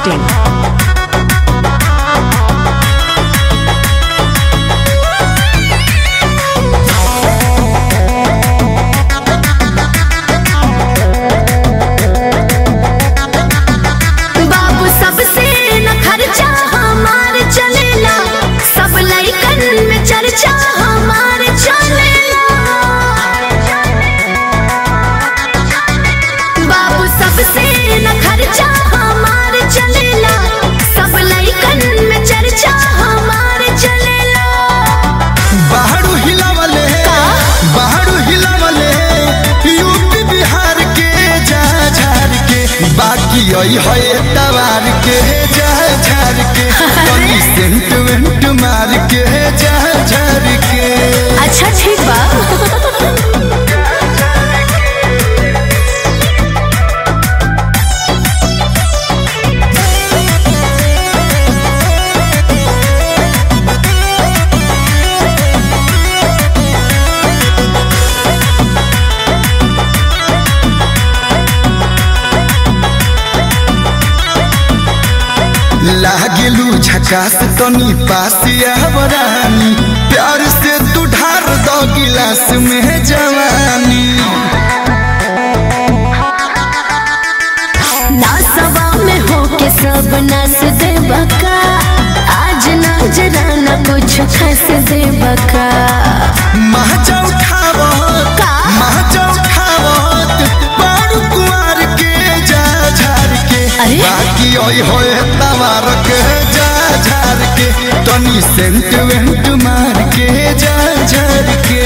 masti.in. बाबू सबसे न खर्चा हमार चलेला सब लइकन में चर्चा हमार चलेला बाबू सबसे न खर्चा हमार चलेला सब लइकन में चर्चा हमार चलेला बाहरु हिलावले बाहरु हिलावले यूपी बिहार के जा झार के बाकी आई है तवार के जा झार के कनी सेंट वेंट मार के जा झार के अच्छा ठीक बा लागेलू झकास तनी पास आवरानी प्यार से तू ढार दो गिलास में जवानी नासवा में होके सब नास दे बका आज ना जरा ना कुछ खस दे बका महजा उठावत का? महजा उठावत बारू कुमार के जा झार के अरे? बाकी ओई होए तवार के जा झार के तनी सेंट वेंट मार के जा झार के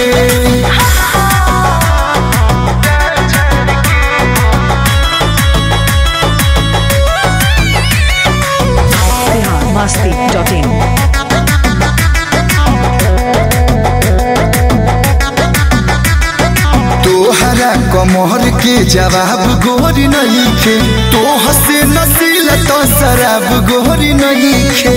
Bihar masti.in. तोहरा कमर के जवाब गोरी नहीं खे तो हसे नसील तो शराब गोरी नहीं खे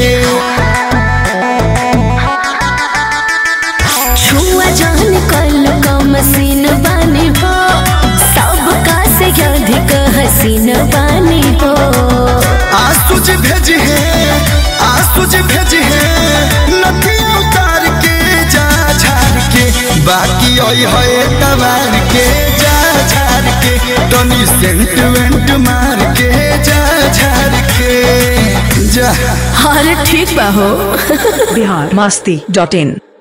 छुआ जान कल का मसीन बानी हो सबका से अधिक हसीन बानी हो आसुज भेज है आसुज भेज है नदी उतार के जा झार के बाकी ओई होए तवार के जा झार के तनी सेंट वेंट मार के जा झार के जा अरे ठीक बा हो Bihar masti.in.